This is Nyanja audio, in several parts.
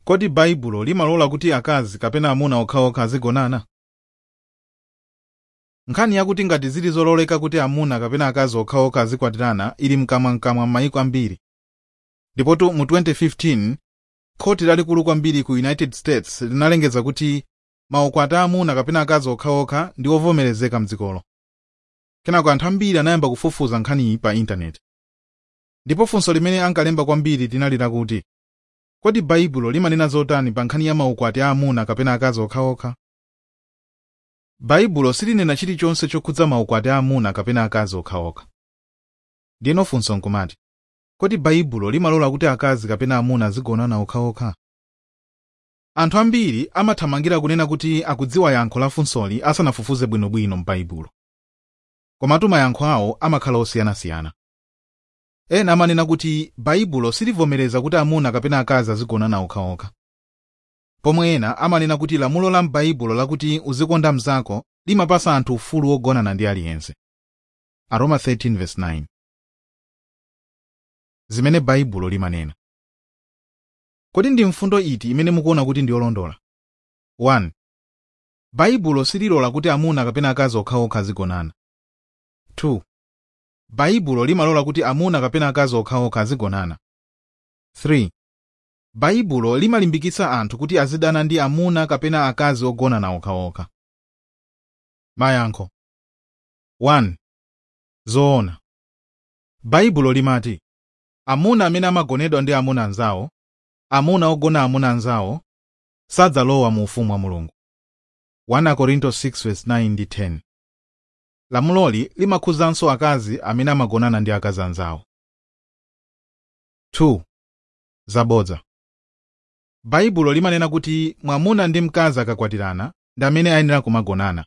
kodi baibulo limalola kuti akazi kapena amuna okhaokha azigonana nkhani yakuti ngati zili zololeka kuti amuna kapena akazi okhaokha azikwatirana ili mkamwamkamwa m'mayiko ambiri ndipotu mu 2015 khoti lalikulu kwambiri ku united states linalengeza kuti maukwati a amuna kapena akazi okhaokha ndi ovomerezeka mdzikolo kenako anthu ambiri anayamba kufufuza nkhaniyi pa intaneti ndipo funso limene ankalemba kwambiri linali lakuti kodi baibulo limanena zotani pa nkhani ya maukwati a amuna kapena akazi okhaokha baibulo silinena chilichonse chokhudza maukwati a amuna kapena akazi okhaokha ndiyeno funso nkumati kodi baibulo limalola kuti akazi kapena amuna azigonana okhaokha anthu ambiri amathamangira kunena kuti akudziwa yankho la funsoli asanafufuze bwinobwino m'baibulo komatu mayankho awo amakhala osiyanasiyana ena amanena kuti baibulo silivomereza kuti amuna kapena akazi azigonana okhaokha pomwe ena amanena kuti lamulo la m'baibulo lakuti uzikonda mnzako limapasa anthu ufulu wogonana ndi aliyense aroma 13:9 zimene baibulo limanena kodi ndi mfundo iti imene mukuona kuti ndi yolondola 1 baibulo sililola kuti amuna kapena akazi okhaokha azigonana 2 baibulo limalola kuti amuna kapena akazi okhaokha azigonana 3 baibulo limalimbikitsa anthu kuti azidana ndi amuna kapena akazi ogonana okhaokha mayankho 1 zoona baibulo limati amuna amene amagonedwa ndi amuna anzawo amuna ogona amuna anzawo sadzalowa mu ufumu wa mulungu 1 korinto 6:9 ndi 10 lamuloli limakhuzanso akazi amene amagonana ndi akazi anzawo 2 zabodza baibulo limanena kuti mwamuna ndi mkazi akakwatirana ndi amene ayenera kumagonana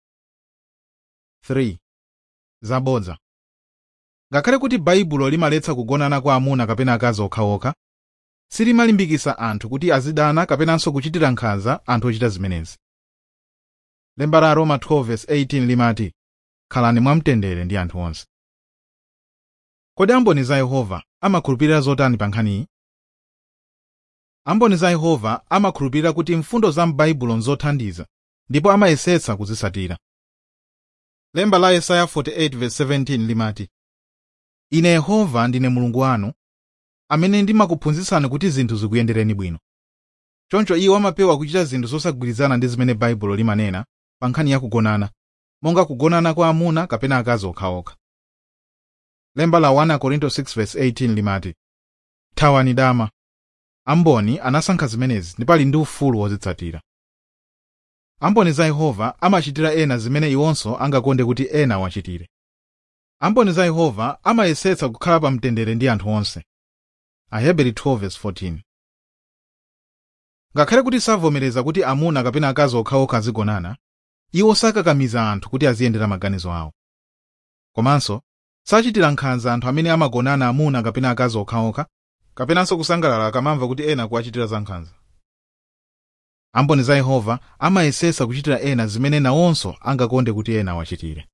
3 zabodza ngakhale kuti baibulo limaletsa kugonana kwa amuna kapena akazi okhaokha silimalimbikitsa anthu kuti azidana kapenanso kuchitira nkhanza anthu ochita zimenezi lemba la roma 12:18 limati khalani mwamtendere ndi anthu onse kodi amboni za yehova amakhulupirira zotani pa nkhaniyi amboni za yehova amakhulupirira kuti mfundo za m'baibulo nzothandiza ndipo amayesetsa kuzitsatira lemba la yesaya 48:17 limati ine yehova ndine mulungu wanu amene ndimakuphunzitsani kuti zinthu zikuyendereni bwino choncho iwo amapewa kuchita zinthu zosagwirizana ndi zimene baibulo limanena pa nkhani ya kugonana monga kugonana kwa amuna kapena akazi okhaokha lemba la 1 korinto 6:18 limati thawani dama amboni anasankha zimenezi ndipo ali ndi ufulu wozitsatira amboni za yehova amachitira ena zimene iwonso angakonde kuti ena awachitire amboni za yehova amayesetsa kukhala pa mtendere ndi anthu onse aheberi 12:14 ngakhale kuti savomereza kuti amuna kapena akazi okhaokha azigonana iwo sakakamiza anthu kuti aziyendera maganizo awo komanso sachitira nkhanza anthu amene amagonana amuna kapena akazi okhaokha kapenanso kusangalala akamamva kuti ena kuwachitira za nkhanza amboni za yehova amayesetsa kuchitira ena zimene nawonso angakonde kuti ena awachitire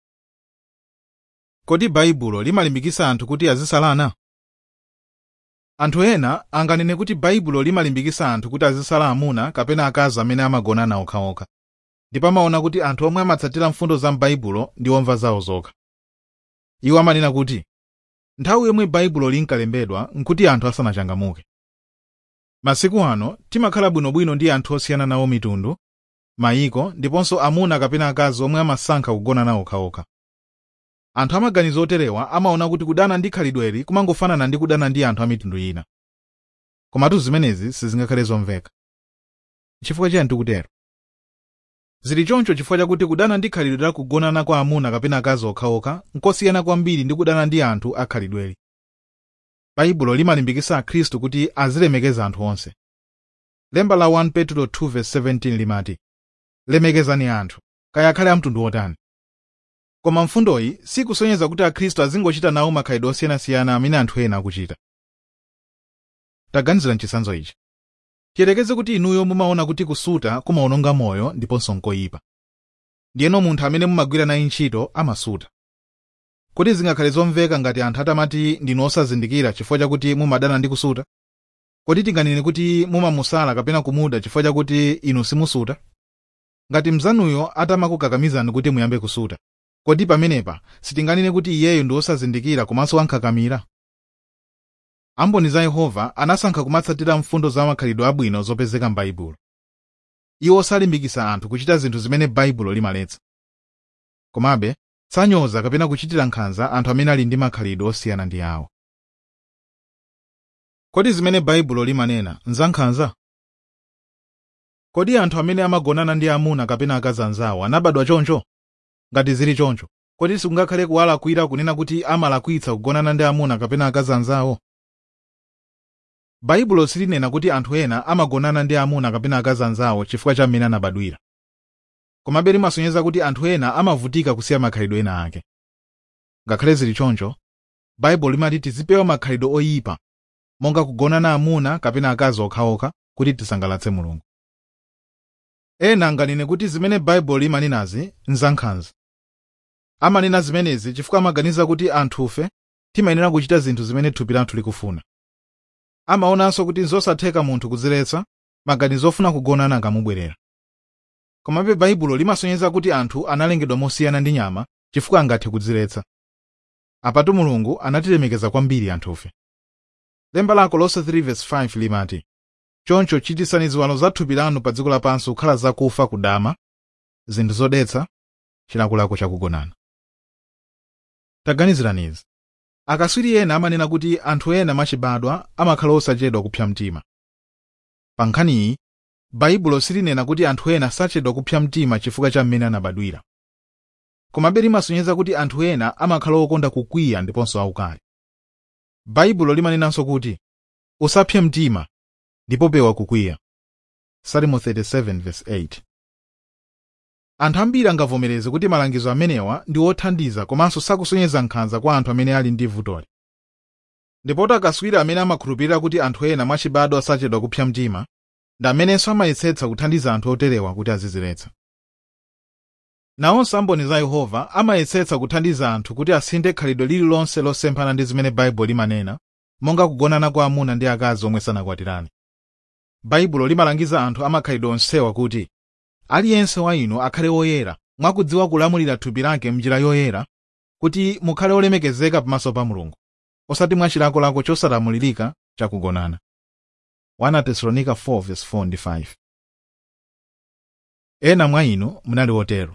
kodi baibulo limalimbikitsa anthu kuti azisalana anthu ena anganene kuti baibulo limalimbikitsa anthu kuti azisala amuna kapena akazi amene amagonana okhaokha ndipo amaona kuti anthu omwe amatsatira mfundo za m'baibulo ndi omva zawo zokha iwo amanena kuti nthawi yomwe baibulo linkalembedwa nkuti anthu asanachangamuke masiku ano timakhala bwinobwino ndi anthu osiyana nawo mitundu mayiko ndiponso amuna kapena akazi omwe amasankha kugonana okhaokha anthu amaganizo oterewa amaona kuti kudana ndi khalidweli kumangofanana ndi kudana ndi anthu a mitundu ina komatu zimenezi sizingakhale zomveka chifukwa chiyani tikutero zili choncho chifukwa chakuti kudana ndi khalidwe la kugonana kwa amuna kapena akazi okhaokha nkosiyana kwambiri ndi kudana ndi anthu a khalidweli baibulo limalimbikitsa akhristu kuti azilemekeza anthu onse lemba la 1 petro 2:17 limati lemekezani anthu kaya akhale amtundu wotani koma mfundoyi sikusonyeza kuti akhristu azingochita nawo makhalidwe osiyanasiyana amene anthu ena akuchita taganizira mchitsanzo ichi tiyerekeze kuti inuyo mumaona kuti kusuta kumawononga moyo ndiponso nkoyipa ndiyeno munthu amene mumagwira naye ntchito amasuta kodi zingakhale zomveka ngati anthu atamati ndinu osazindikira chifukwa chakuti mumadana ndi kusuta kodi tinganene kuti mumamusala kapena kumuda chifukwa chakuti inu simusuta ngati mzanuyo atamakukakamizani kuti muyambe kusuta kodi pamenepa sitinganene kuti iyeyo ndi wosazindikira komanso wankhakamira amboni za yehova anasankha kumatsatira mfundo za makhalidwe abwino zopezeka m'baibulo iwo salimbikitsa anthu kuchita zinthu zimene baibulo limaletsa komabe sanyoza kapena kuchitira nkhanza anthu amene ali ndi makhalidwe osiyana ndi awo kodi zimene baibulo limanena nzankhanza kodi anthu amene amagonana ndi amuna kapena akazi anzawo anabadwa choncho ngati zili choncho kodi sikungakhale kuwalakwira kunena kuti amalakwitsa kugonana ndi amuna kapena akazi anzawo baibulo silinena kuti anthu ena amagonana ndi amuna kapena akazi anzawo chifukwa cha mmene anabadwira komabe limasonyeza kuti anthu ena amavutika kusiya makhalidwe ena ake ngakhale zili choncho baibulo limati tizipewa makhalidwe oyipa monga kugonana amuna kapena akazi okhaokha kuti tisangalatse mulungu ena anganene kuti zimene baibulo limanenazi nzankhanza amanena zimenezi chifukwa amaganiza kuti anthufe timayenera kuchita zinthu zimene thupi lathu likufuna amaonanso kuti nzosatheka munthu kudziletsa maganizo ofuna kugonana akamubwerera komabe baibulo limasonyeza kuti anthu analengedwa mosiyana ndi nyama chifukwa angathe kudziletsa apatu mulungu anatilemekeza kwambiri anthufe lemba la kolose 3:5 limati choncho chitisani ziwalo za thupi lanu pa dziko lapansi kukhala zakufa kudama zinthu zodetsa chilakolako chakugonana taganizirani izi akaswiri ena amanena kuti anthu ena mwachibadwa amakhala osachedwa kupsa mtima pa nkhaniyi baibulo silinena kuti anthu ena sachedwa kupsa mtima chifukwa cha mmene anabadwira komabe limasonyeza kuti anthu ena amakhala okonda kukwiya ndiponso aukali baibulo limanenanso kuti usapse mtima ndipo pewa kukwiya salimo 37:8 anthu ambiri angavomereze kuti malangizo amenewa ndi othandiza komanso sakusonyeza nkhanza kwa anthu amene ali ndi vutoli ndipo akaswiri amene amakhulupirira kuti anthu ena mwachibadwa sachedwa kupsa mtima ndi amenenso amayesetsa kuthandiza anthu oterewa kuti aziziletsa nawonso amboni za yehova amayesetsa kuthandiza anthu kuti asinthe khalidwe lililonse losemphana ndi zimene baibulo limanena monga kugonana kwa amuna ndi akazi omwe sanakwatirane baibulo limalangiza anthu amakhalidwe onsewa kuti aliyense wa inu akhale woyera mwakudziwa kulamulira thupi lake m'njira yoyera kuti mukhale olemekezeka pamaso pa mulungu osati mwachilakolako chosalamulirika chakugonana 1 tesalonika 4:4-5 ena mwa inu munali otero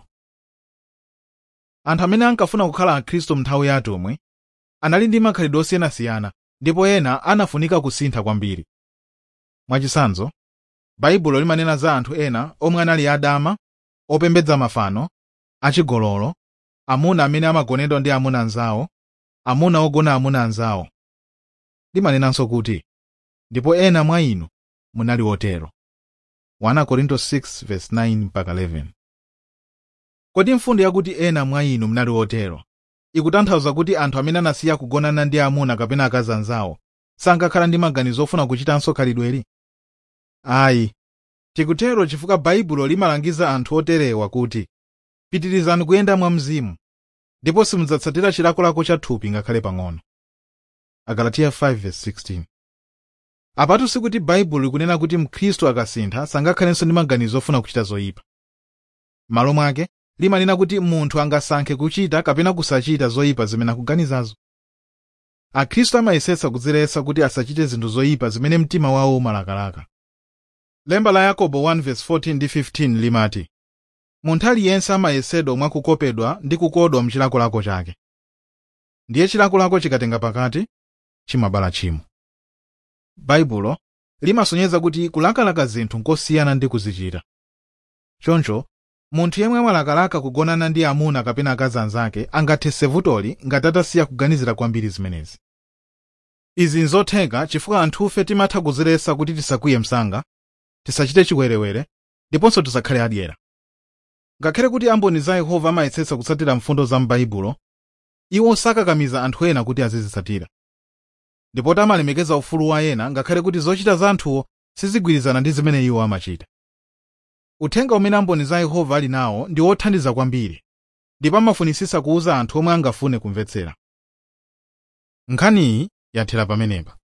anthu amene ankafuna kukhala akhristu m'nthawi ya atumwi anali ndi makhalidwe osiyanasiyana ndipo ena anafunika kusintha kwambiri mwachitsanzo baibulo limanena za anthu ena omwe anali adama opembedza mafano achigololo amuna amene amagonedwa ndi amuna anzawo amuna ogona amuna anzawo limanenanso kuti ndipo ena mwa inu munali otero 1 korinto 6:9-11 kodi mfundo yakuti ena mwa inu munali otero ikutanthauza kuti anthu amene anasiya kugonana ndi amuna kapena akazi anzawo sankakhala ndi maganizo ofuna kuchitanso khalidweli ayi tikutero chifukwa baibulo limalangiza anthu oterewa kuti pitirizani kuyenda mwa mzimu ndipo simudzatsatira chilakolako cha thupi ngakhale pang'ono agalatiya 5:16 apatu sikuti baibulo likunena kuti mkhristu akasintha sangakhalenso ndi maganizo ofuna kuchita zoyipa m'malo mwake limanena kuti munthu angasankhe kuchita kapena kusachita zoyipa zimene akuganizazo akhristu amayesetsa kudziletsa kuti asachite zinthu zoyipa zimene mtima wawo umalakalaka lemba la yakobo 1:14 ndi 15 limati munthu aliyense amayesedwa mwakukopedwa ndi kukodwa mchilakolako chake ndiye chilakolako chikatenga pakati chimabala tchimo baibulo limasonyeza kuti kulakalaka zinthu nkosiyana ndi kuzichita choncho munthu yemwe amalakalaka kugonana ndi amuna kapena akazi anzake angathetse vutoli ngati atasiya kuganizira kwambiri zimenezi izi nzotheka chifukwa anthufe timatha kuziletsa kuti tisakwiye msanga tisachite chiwerewere ndiponso tisakhale adyera ngakhale kuti amboni za yehova amayesetsa kutsatira mfundo za m'baibulo iwo sakakamiza anthu ena kuti azizitsatira ndipo amalemekeza ufulu wa ena ngakhale kuti zochita za anthuwo sizigwirizana ndi zimene iwo amachita uthenga umene amboni za yehova ali nawo ndi wothandiza kwambiri ndipo amafunisisa kuwuza anthu omwe angafune kumvetsera nkhaniyi yathera pamenepa